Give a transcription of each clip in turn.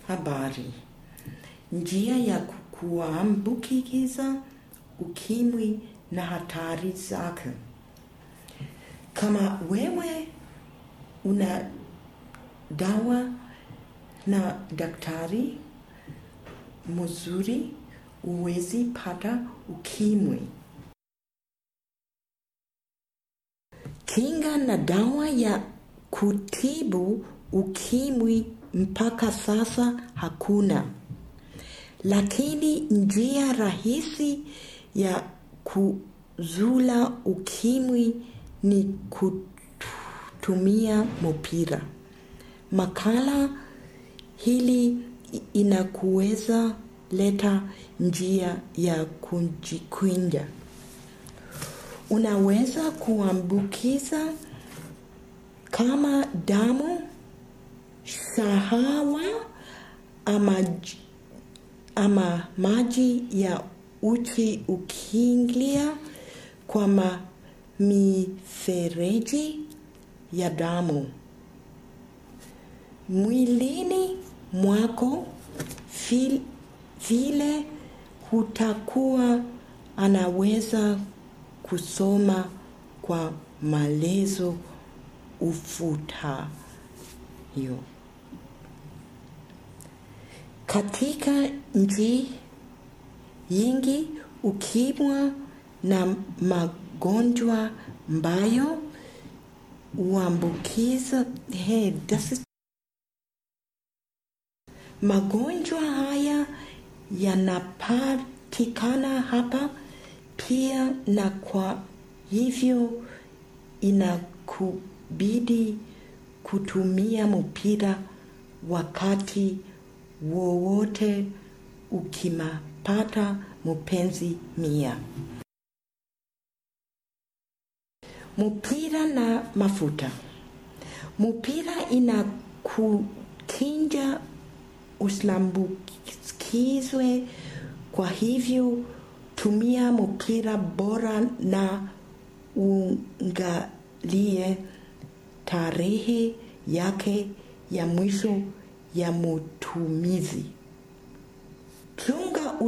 habari. Njia ya kuambukiza ukimwi na hatari zake. Kama wewe una dawa na daktari mzuri, uwezi pata ukimwi. Kinga na dawa ya kutibu ukimwi mpaka sasa hakuna, lakini njia rahisi ya kuzula ukimwi ni kutumia mpira. Makala hili inakuweza leta njia ya kujikinga. Unaweza kuambukiza kama damu, shahawa ama, ama maji ya uchi ukiingia kwa mifereji ya damu mwilini mwako vile hutakuwa anaweza kusoma kwa maelezo ufuta hiyo. Katika nchi nyingi ukimwa na magonjwa ambayo huambukiza hey, das ist Magonjwa haya yanapatikana hapa pia, na kwa hivyo inakubidi kutumia mpira wakati wowote ukimapata mpenzi mia. Mpira na mafuta. Mpira inakukinja usilambukizwe. Kwa hivyo tumia mpira bora na uangalie tarehe yake ya mwisho ya matumizi. Chunga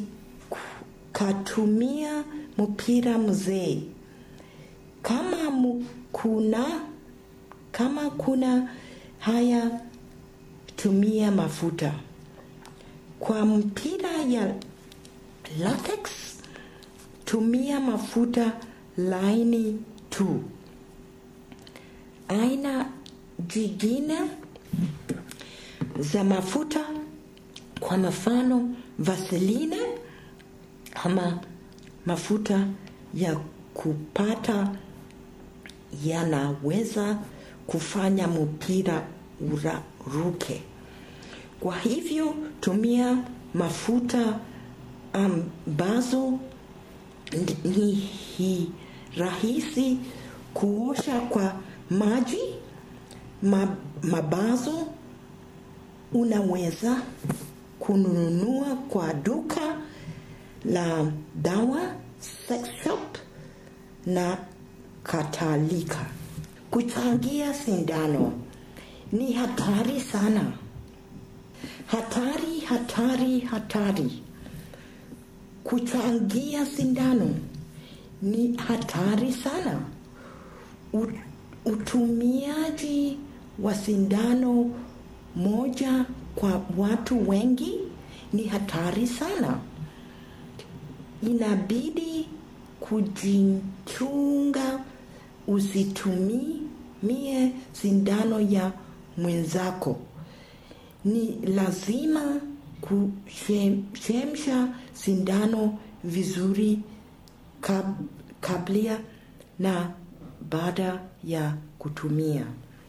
usikatumia mpira mzee. Kama kuna kama kuna haya tumia mafuta. Kwa mpira ya latex tumia mafuta laini tu. Aina jingine za mafuta kwa mfano vaseline ama mafuta ya kupata yanaweza kufanya mpira uraruke. Kwa hivyo tumia mafuta ambazo ni rahisi kuosha kwa maji mabazo unaweza kununua kwa duka la dawa, sex shop na kadhalika. Kuchangia sindano ni hatari sana. Hatari, hatari, hatari. Kuchangia sindano ni hatari sana. Utumiaji wa sindano moja kwa watu wengi ni hatari sana. Inabidi kujichunga usitumie sindano ya mwenzako. Ni lazima kuchemsha sindano vizuri kab, kabla na baada ya kutumia.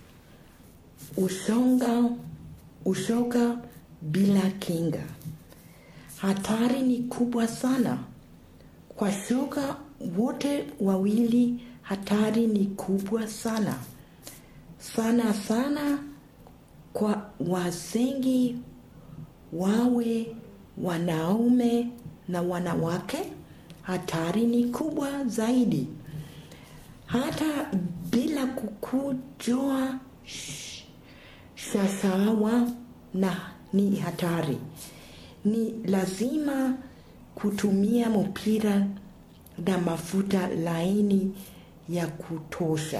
Usonga, ushoga bila kinga. Hatari ni kubwa sana. Kwa shoga wote wawili hatari ni kubwa sana. Sana sana kwa wasengi wawe wanaume na wanawake hatari ni kubwa zaidi. Hata bila kukujua shashawa na ni hatari. Ni lazima kutumia mpira na mafuta laini ya kutosha.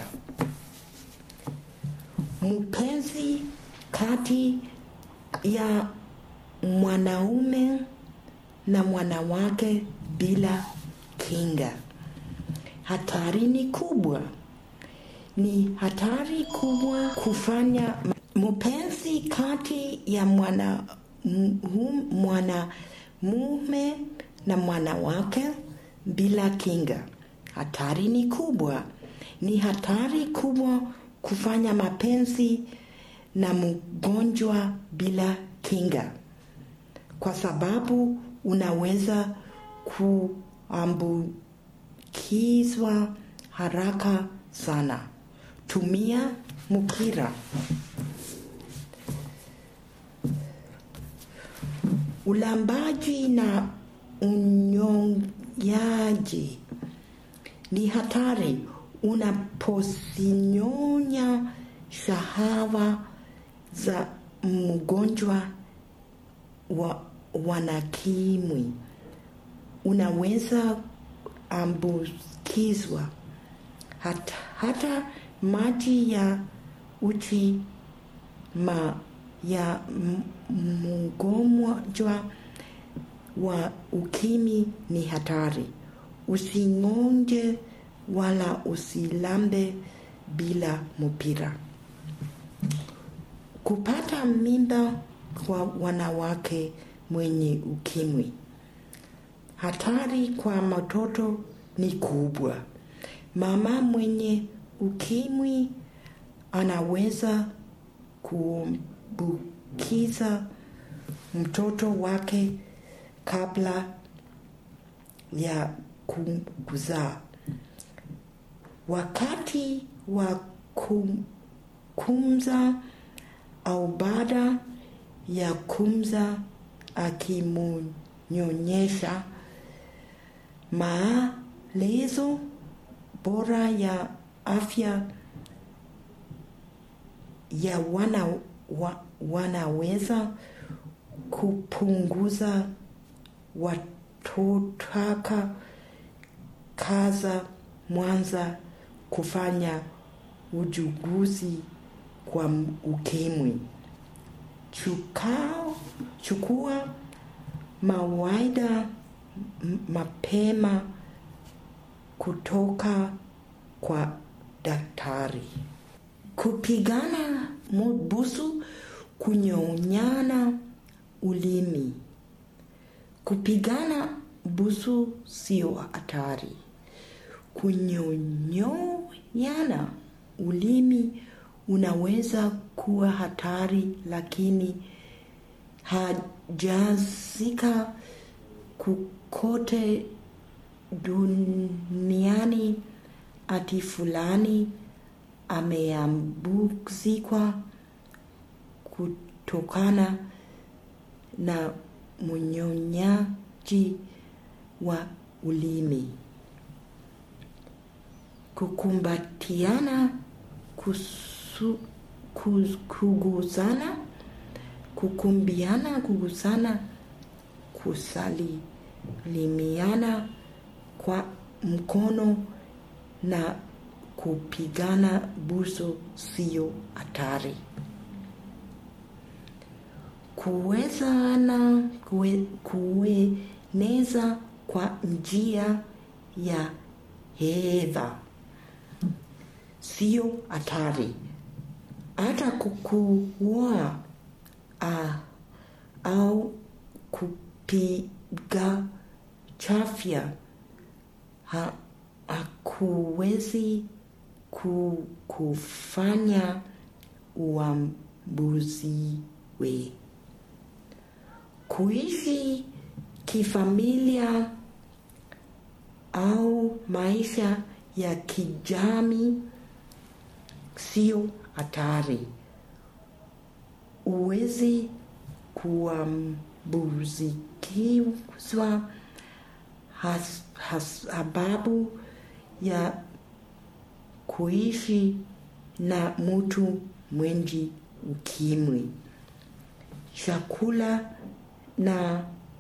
Mpenzi kati ya mwanaume na mwanawake bila kinga. Hatari ni kubwa. Ni hatari kubwa kufanya mpenzi kati ya mwana mwanamume na mwanawake bila kinga. Hatari ni kubwa. Ni hatari kubwa kufanya mapenzi na mgonjwa bila kinga, kwa sababu unaweza kuambukizwa haraka sana. Tumia mpira. Ulambaji na unyonyaji ni hatari unaposinyonya shahawa za mgonjwa wa wanakimwi. Unaweza ambukizwa hata, hata maji ya uchi ma ya mgonjwa wa ukimwi ni hatari. Usingonje wala usilambe bila mpira. Kupata mimba kwa wanawake mwenye ukimwi. Hatari kwa matoto ni kubwa. Mama mwenye ukimwi anaweza kuambukiza mtoto wake kabla ya kuzaa. Wakati wa kumza au baada ya kumza akimunyonyesha, maelezo bora ya afya ya wana, wa, wanaweza kupunguza watotaka kaza mwanza kufanya ujuguzi kwa ukimwi. Chukao, chukua mawaida mapema kutoka kwa daktari. Kupigana busu, kunyonyana ulimi. Kupigana busu sio hatari. Kunyonyana ulimi unaweza kuwa hatari, lakini hajazika kukote duniani ati fulani ameambukizwa kutokana na mnyonyaji wa ulimi. Kukumbatiana, kusu, kuz, kugusana, kukumbiana, kugusana, kusalimiana kwa mkono na kupigana buso sio hatari. Kuwezana, kue, kueneza kwa njia ya hewa sio hatari. Hata kukuoa au kupiga chafya ha, hakuwezi kufanya uambukiwe. Kuishi kifamilia au maisha ya kijamii sio hatari. Uwezi kuambukizwa sababu ya kuishi na mtu mwenye ukimwi. chakula na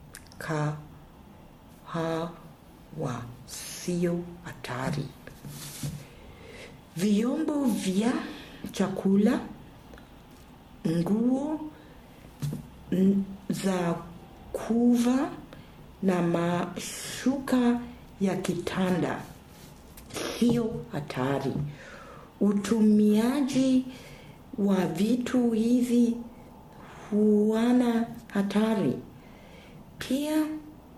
kahawa sio hatari. Vyombo vya chakula, nguo n- za kuvaa na mashuka ya kitanda sio hatari. Utumiaji wa vitu hivi huana hatari. Pia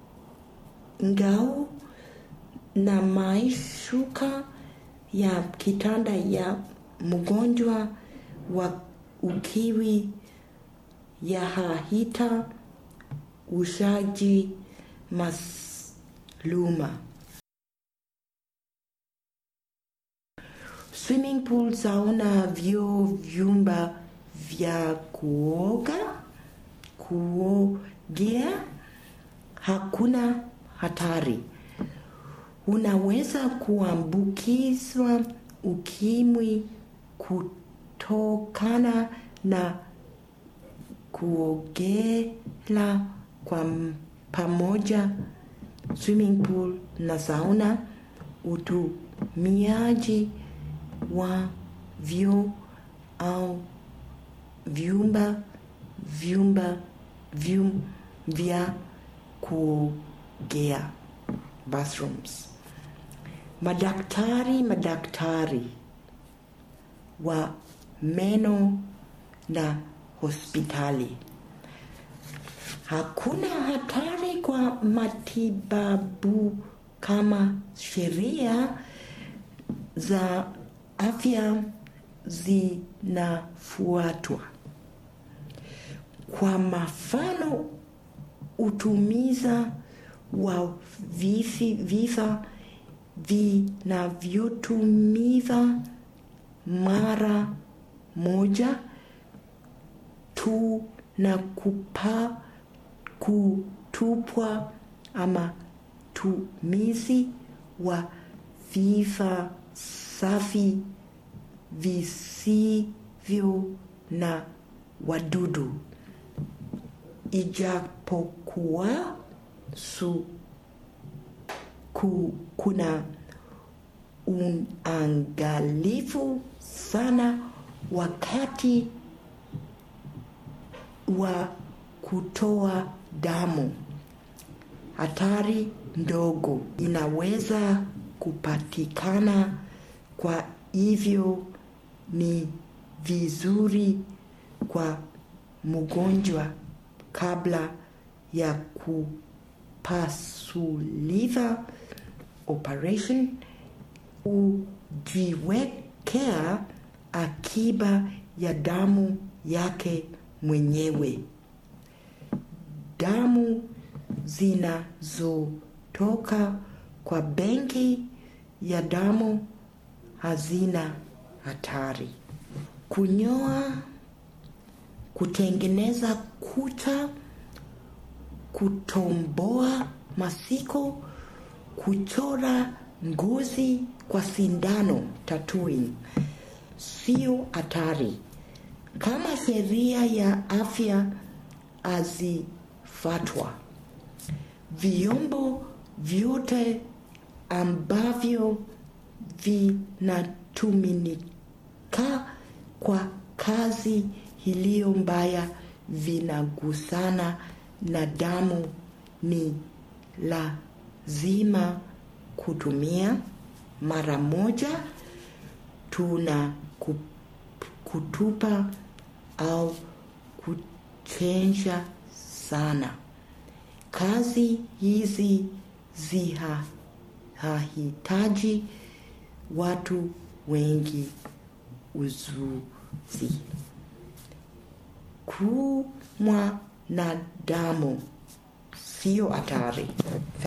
ngao na mashuka ya kitanda ya mgonjwa wa ukimwi yahahita ushaji masluma. Swimming pool, sauna, vyoo, vyumba vya kuoga, kuogea, hakuna hatari. Unaweza kuambukizwa ukimwi kutokana na kuogela kwa m- pamoja swimming pool na sauna, utumiaji wa vyoo au vyumba vyumba vyum vya kuogea bathrooms. Madaktari madaktari wa meno na hospitali. Hakuna hatari kwa matibabu kama sheria za afya zinafuatwa. Kwa mfano, utumiza wa vifi- vifaa vinavyotumiwa mara moja tu na kupa kutupwa ama tumizi wa vifaa safi visivyo na wadudu ijapokuwa su ku, kuna uangalifu sana wakati wa kutoa damu. Hatari ndogo inaweza kupatikana, kwa hivyo ni vizuri kwa mgonjwa kabla ya kupasuliwa operation kujiwekea akiba ya damu yake mwenyewe. Damu zinazotoka kwa benki ya damu hazina hatari. Kunyoa, kutengeneza kucha, kutomboa masiko, kuchora ngozi kwa sindano tattooing sio hatari kama sheria ya afya azifatwa. Vyombo vyote ambavyo vinatumika kwa kazi iliyo mbaya vinagusana na damu ni lazima kutumia mara moja tuna ku- kutupa au kuchenja sana. Kazi hizi ziha- hahitaji watu wengi uzuzi. Kumwa na damu sio hatari.